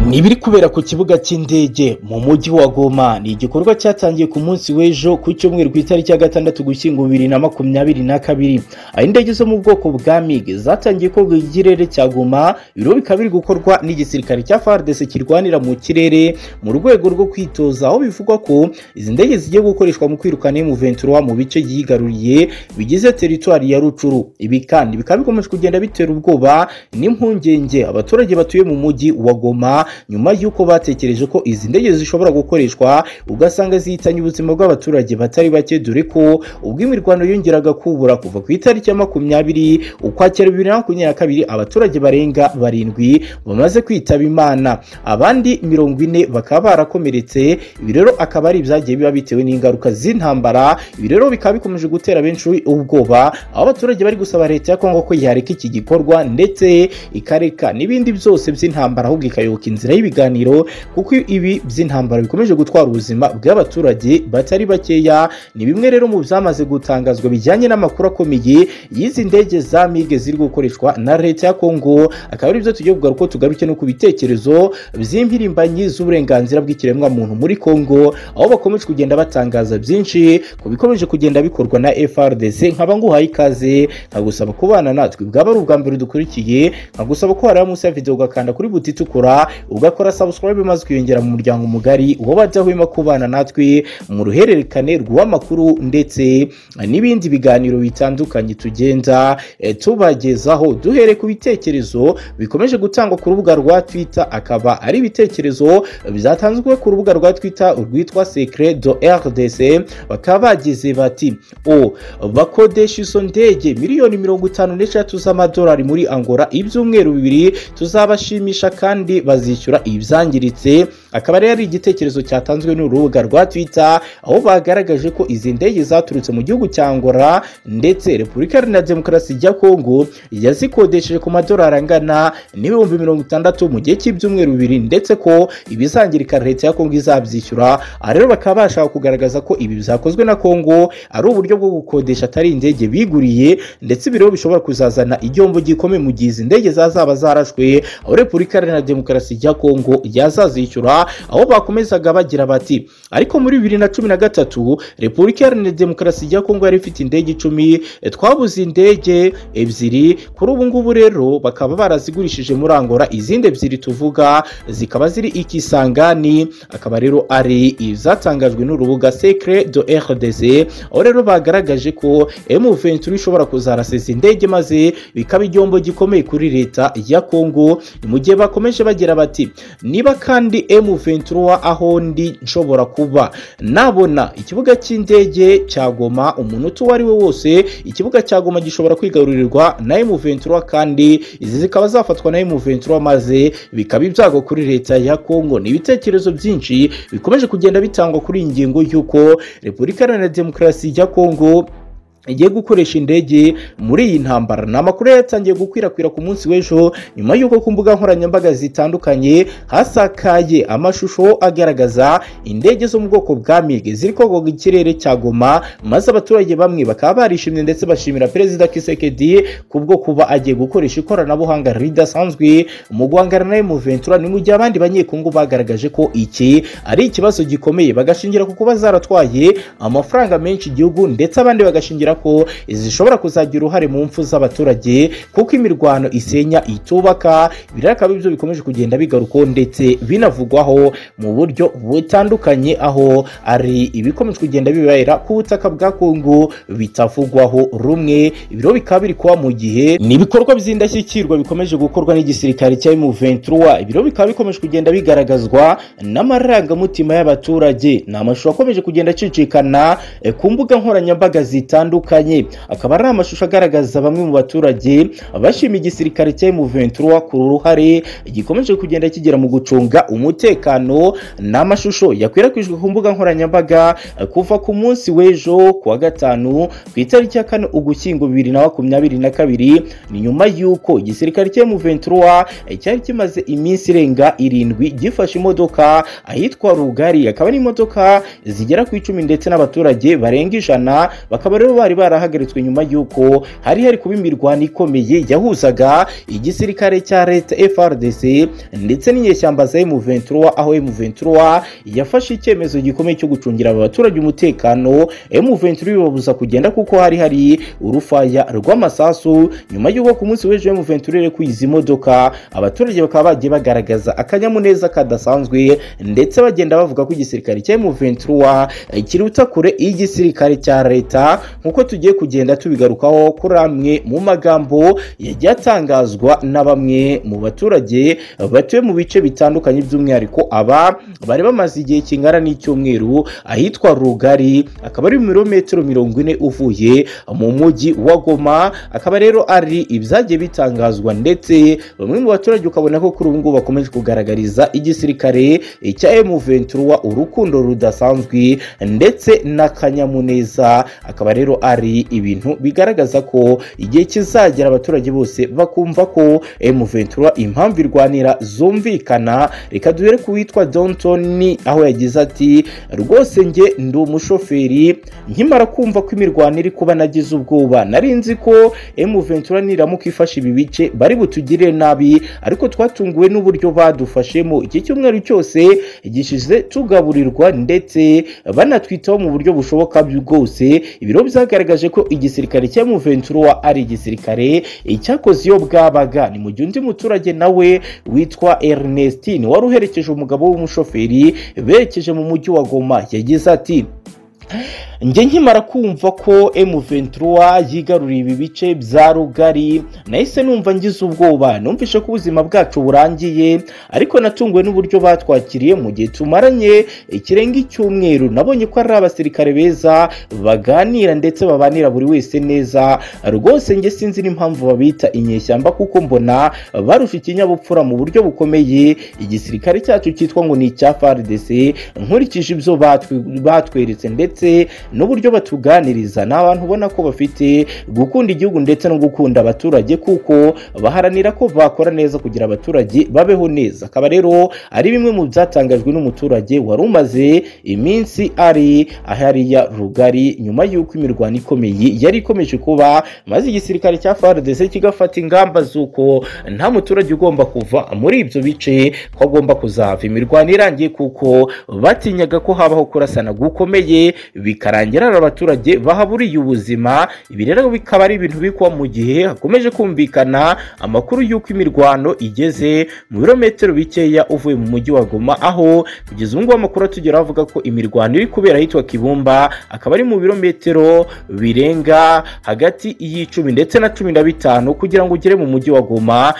ni ibiri kubera ku kibuga cy'indege mu mujyi wa goma ni igikorwa cyatangiye ku munsi w'ejo ku cyumweru ku itariki ya gatandatu gushyingo bibiri na makumyabiri na kabiri aho indege zo mu bwoko bwa mig zatangiye koga ikirere cya goma ibiro bikaba biri gukorwa n'igisirikare cya fardc kirwanira mu kirere mu rwego rwo kwitoza aho bivugwa ko izi ndege zigiye gukoreshwa mu kwirukana emuventura mu bice yigaruriye bigize teritwari ya rucuru ibi kandi bikaba bikomeje kugenda bitera ubwoba n'impungenge abaturage batuye mu mujyi wa goma nyuma y'uko batekereje ko izi ndege zishobora gukoreshwa ugasanga zihitanye ubuzima bw'abaturage batari bake dore ko ubwo imirwano yongeraga kubura kuva ku itariki ya makumyabiri ukwakira bibiri na makumyabiri na kabiri abaturage barenga barindwi bamaze kwitaba imana abandi mirongo ine bakaba barakomeretse ibi rero akaba ari ibyagiye biba bitewe n'ingaruka z'intambara ibi rero bikaba bikomeje gutera benshi ubwoba aho abaturage bari gusaba leta ya kongo ko yareka iki gikorwa ndetse ikareka n'ibindi byose by'intambara ahubwo ikayoboka inzira y'ibiganiro kuko ibi by'intambara bikomeje gutwara ubuzima bw'abaturage batari bakeya ni bimwe rero mu byamaze gutangazwa bijyanye n'amakuru akomeye y'izi ndege za mige ziri gukoreshwa na leta ya kongo akaba ari byo tugiye kugaruka tugaruke no ku bitekerezo by'impirimbanyi z'uburenganzira bw'ikiremwamuntu muri kongo aho bakomeje kugenda batangaza byinshi ku bikomeje kugenda bikorwa na frdc nkaba nguhaye ikaze nkagusaba kubana natwe bwaba ari ubwa mbere dukurikiye nkagusaba ko wareba munsi ya videwo ugakanda kuri buti itukura ugakora subscribe maze ukiyongera mu muryango mugari uwo badahwema kubana natwe mu ruhererekane rw'amakuru ndetse n'ibindi biganiro bitandukanye tugenda e, tubagezaho duhere ku bitekerezo bikomeje gutangwa ku rubuga rwa twitter akaba ari ibitekerezo byatanzwe ku rubuga rwa twitter rwitwa secret do rdc bakaba bagize bati o bakodesha izo ndege miliyoni mirongo itanu n'eshatu z'amadolari muri angola ibyumweru bibiri tuzabashimisha kandi bazi bazishyura ibyangiritse akaba rero ari igitekerezo cyatanzwe n'urubuga rwa twitter aho bagaragaje ko izi ndege zaturutse mu gihugu cya angola ndetse repubulika iharanira demokarasi ya kongo yazikodesheje ku madolari angana n'ibihumbi mirongo itandatu mu gihe cy'ibyumweru bibiri ndetse ko ibizangirika leta ya kongo izabyishyura aha rero bakaba bashaka kugaragaza ko ibi byakozwe na kongo ari uburyo bwo gukodesha atari indege biguriye ndetse ibiro bishobora kuzazana igihombo gikomeye mu gihe izi ndege zazaba zarashwe aho repubulika iharanira demokarasi ya kongo yazazishyura aho bakomezaga bagira bati ariko muri bibiri na cumi na gatatu repubulika iharanira demokarasi ya kongo yari ifite indege icumi twabuze indege ebyiri kuri ubu ngubu rero bakaba barazigurishije muri angola izindi ebyiri tuvuga zikaba ziri ikisangani akaba rero ari izatangajwe n'urubuga secret do rdc aho rero bagaragaje ko m23 ishobora kuzarasa izi ndege maze bikaba igihombo gikomeye kuri leta ya kongo mu gihe bakomeje bagira bati ati niba kandi M23 aho ndi nshobora kuba nabona ikibuga cy'indege cya Goma umuntu uwo ari we wose ikibuga cya Goma gishobora kwigarurirwa na M23 kandi izi zikaba zafatwa na M23 maze bikaba ibyago kuri leta ya Kongo ni ibitekerezo byinshi bikomeje kugenda bitangwa kuri iyi ngingo y'uko Repubulika Iharanira Demokarasi ya Kongo igiye gukoresha indege muri iyi ntambara ni amakuru yatangiye gukwirakwira ku munsi w'ejo nyuma y'uko ku mbuga nkoranyambaga zitandukanye hasakaye amashusho agaragaza indege zo mu bwoko bwa mig ziri kogoga ikirere cya goma maze abaturage bamwe bakaba barishimye ndetse bashimira perezida kisekedi kubwo kuba agiye gukoresha ikoranabuhanga ridasanzwe mu guhangana na emuventura ni mu gihe abandi banyekongo bagaragaje ko iki ari ikibazo gikomeye bagashingira ku kuba zaratwaye amafaranga menshi igihugu ndetse abandi bagashingira ko zishobora kuzagira uruhare mu mfu z'abaturage kuko imirwano isenya itubaka birakaba ibyo bikomeje kugenda bigarukaho ndetse binavugwaho mu buryo butandukanye aho ari ibikomeje kugenda bibera ku butaka bwa kongo bitavugwaho rumwe ibiro bikaba biri kuba mu gihe ni ibikorwa by'indashyikirwa bikomeje gukorwa n'igisirikare cya M23 ibiro bikaba bikomeje kugenda bigaragazwa n'amarangamutima y'abaturage ni amashusho akomeje kugenda acicikana ku mbuga nkoranyambaga zitandukanye zitandukanye akaba ari amashusho agaragaza bamwe mu baturage bashima igisirikare cya M23 ku ruhare gikomeje kugenda kigera mu gucunga umutekano n'amashusho yakwirakwijwe ku mbuga nkoranyambaga kuva ku munsi w'ejo kuwa gatanu ku itariki ya kane ugushyingo bibiri na makumyabiri na kabiri ni nyuma y'uko igisirikare cya M23 cyari kimaze iminsi irenga irindwi gifashe imodoka ahitwa rugari akaba ari imodoka zigera ku icumi ndetse n'abaturage barenga ijana bakaba rero bari bari barahagaritswe nyuma y'uko hari hari kuba imirwano ikomeye yahuzaga igisirikare cya leta FRDC ndetse n'inyeshyamba za M23 aho M23 yafashe icyemezo gikomeye cyo gucungira aba baturage umutekano M23 bibabuza kugenda kuko hari hari urufaya rw'amasasu nyuma y'uko ku munsi w'ejo M23 irekuye izi modoka abaturage bakaba bagiye bagaragaza akanyamuneza kadasanzwe ndetse bagenda bavuga ko igisirikare cya M23 kiruta kure igisirikare cya leta nk'uko tugiye kugenda tubigarukaho kuri amwe mu magambo yagiye atangazwa na bamwe mu baturage batuye mu bice bitandukanye by'umwihariko aba bari bamaze igihe kingana n'icyumweru ahitwa rugari akaba ari ibirometero mirongo ine uvuye mu mujyi wa goma akaba rero ari ibyagiye bitangazwa ndetse bamwe mu baturage ukabona ko kuri ubu ngubu bakomeje kugaragariza igisirikare cya M23 urukundo rudasanzwe ndetse n'akanyamuneza akaba rero ari ibintu bigaragaza ko igihe kizagera abaturage bose bakumva ko M23 impamvu irwanira zumvikana reka duhere ku witwa Johnson aho yagize ati rwose njye ndi umushoferi nkimara kumva ko imirwano iri kuba nagize ubwoba nari nzi ko M23 niramuka ifashe ibi bice bari butugirire nabi ariko twatunguwe n'uburyo badufashemo iki cyumweru cyose gishize tugaburirwa ndetse banatwitaho mu buryo bushoboka bwose ibiro byagaragaje ko igisirikare cya M23 ari igisirikare icyakoze iyo bwabaga ni mu gihe undi muturage nawe witwa Ernestine wari uherekeje umugabo w'umushoferi berekeje mu mujyi wa Goma yagize ati njye nkimara kumva ko M23 yigaruriye ibi bice bya rugari nahise numva ngize ubwoba numvishe ko ubuzima bwacu burangiye ariko natunguwe n'uburyo batwakiriye mu gihe tumaranye ikirenga icyumweru nabonye ko ari abasirikare beza baganira ndetse babanira buri wese neza rwose njye sinzi n'impamvu babita inyeshyamba kuko mbona barusha ikinyabupfura mu buryo bukomeye igisirikare cyacu cyitwa ngo ni icya FARDC nkurikije ibyo batweretse ndetse n'uburyo batuganiriza ni abantu ubona ko bafite gukunda igihugu ndetse no gukunda abaturage kuko baharanira ko bakora neza kugira abaturage babeho neza akaba rero ari bimwe mu byatangajwe n'umuturage wari umaze iminsi ari ahariya rugari nyuma y'uko imirwano ikomeye yari ikomeje kuba maze igisirikare cya FARDC kigafata ingamba z'uko nta muturage ugomba kuva muri ibyo bice ko agomba kuzava imirwano irangiye kuko batinyaga ko habaho kurasana gukomeye bikarangira ari abaturage bahaburiye ubuzima ibi rero bikaba ari ibintu bikuba mu gihe hakomeje kumvikana amakuru y'uko imirwano igeze mu birometero bikeya uvuye mu mujyi wa Goma aho kugeza ubu ngubu amakuru atugeraho avuga ko imirwano iri kubera ahitwa Kibumba akaba ari mu birometero birenga hagati y'icumi ndetse na cumi na bitanu kugira ngo ugere mu mujyi wa Goma